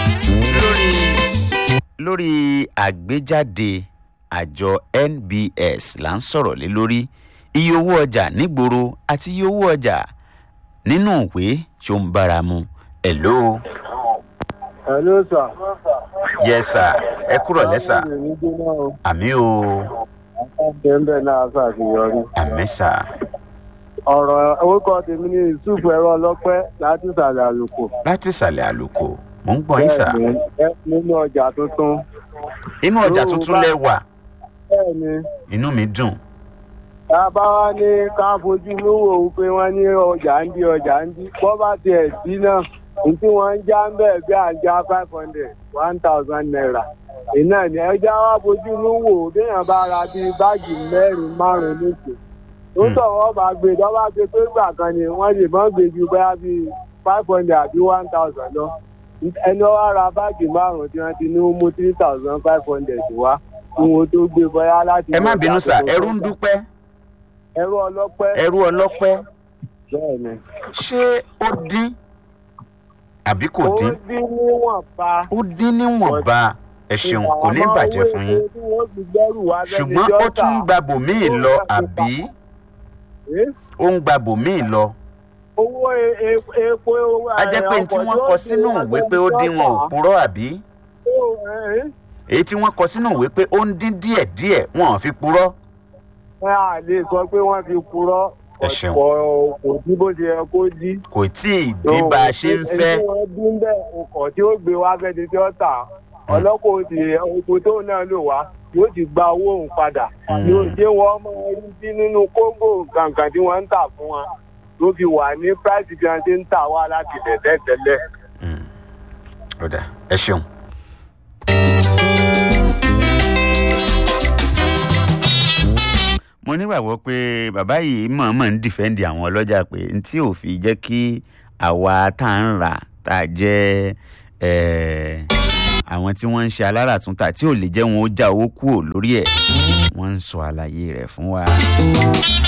lórí lórí àgbéjáde àjọ nbs là ń sọ̀rọ̀ lé lórí iye owó ọjà nígboro àti iye owó ọjà nínú ìwé ṣó ń bára mu hello hello sir. yes sir ẹ kúrọ̀ lẹ́sà Báwo ni gbóná o? àmì o Bẹ́ẹ̀ náà ṣàṣeyọrí. àmì sà Ọ̀rọ̀ orúkọ tèmi ní Yusuf ẹ̀rọ ọlọ́pẹ́ láti ìsàlẹ̀ àlùkò. láti ìsàlẹ̀ àlùkò mò ń gbọ́ yín sà Bẹ́ẹ̀ni, ẹ- nínú ọjà tuntun. inú ọjà Yóò tuntun bá- lẹ wà Bẹ́ẹ̀ni, inú mi dùn tá a bá wá ní ká fojú lówó o pé wọ́n ní ọjà ń di ọjà ń di. Bọ́ bá tiẹ̀ sí náà, ní tí wọ́n ń já ń bẹ̀ bí àjà five hundred one thousand naira. Iná ni ẹja wá fojú lówó béèyàn bá ra bíi báàgì mẹ́rin márùn-ún nìkan. ó Hmm. sọ̀rọ̀ ọba gbé dọ́ba gbé pé gbà kan ni wọ́n lè mọ́ gbé ju bẹ́ẹ̀ bí five hundred àbí one thousand lọ ẹni wá ra báàgì márùn tí wọ́n ti ní ó mú three thousand five hundred wá kí wọ́n tó gbé bọ́yá láti. ẹ má bínú sà ẹrú ń dúpẹ́ ẹrú ọlọ́pẹ́. ẹrú ọlọ́pẹ́ bẹ́ẹ̀ ni. ṣé ó dín àbí kò ó dín dín níwọ̀n pa. ó dín níwọ̀nba ẹ ṣeun kò ní bàjẹ́ fún yín ṣùgbọ́n ó tún ń gba bòmíì lọ àbí ó ń gba bòmíì lọ owó e- e- epo. a jẹ́ pé tí wọ́n kọ sínú ìwé pé ó dín wọn ò purọ́ àbí èyí tí wọ́n kọ sínú ìwé pé ó ń dín díẹ̀díẹ̀ wọn ò fi purọ́ ẹ à lè sọ pé wọ́n fi purọ́ Ẹ ṣeun. kò kò dí bó ṣe yẹ kó dí. kò tí ì dín bá a ṣe ń fẹ́ ẹni tí wọ́n dín bẹ́ẹ̀ ọkọ̀ tí ó gbé wá fẹ́ni tí ó tà ọlọ́kọ̀ ó ti oko tóun náà lò wá yóò ti gba owó òun padà Mm. yóò ṣe wọ́n mọ orí sí nínú kóńgò kankan tí wọ́n ń tà fún wa ló fi wà ní price tí wọ́n ti ń tà wá láti tẹ̀tẹ̀ tẹ́lẹ̀. Mm. ó dà ẹ ṣeun. mo nígbàgbọ́ pé bàbá yìí mọ̀ọ́mọ̀ ń dìfẹ́ǹdì àwọn ọlọ́jà pé n tí ò fi jẹ́ kí àwa tá à ń rà tá a jẹ́ eh, àwọn tí wọ́n ń ṣe aláràtúntà tí ò lè jẹ́ wọn ó já owó kúrò lórí ẹ̀ wọ́n ń sọ àlàyé rẹ̀ fún wa.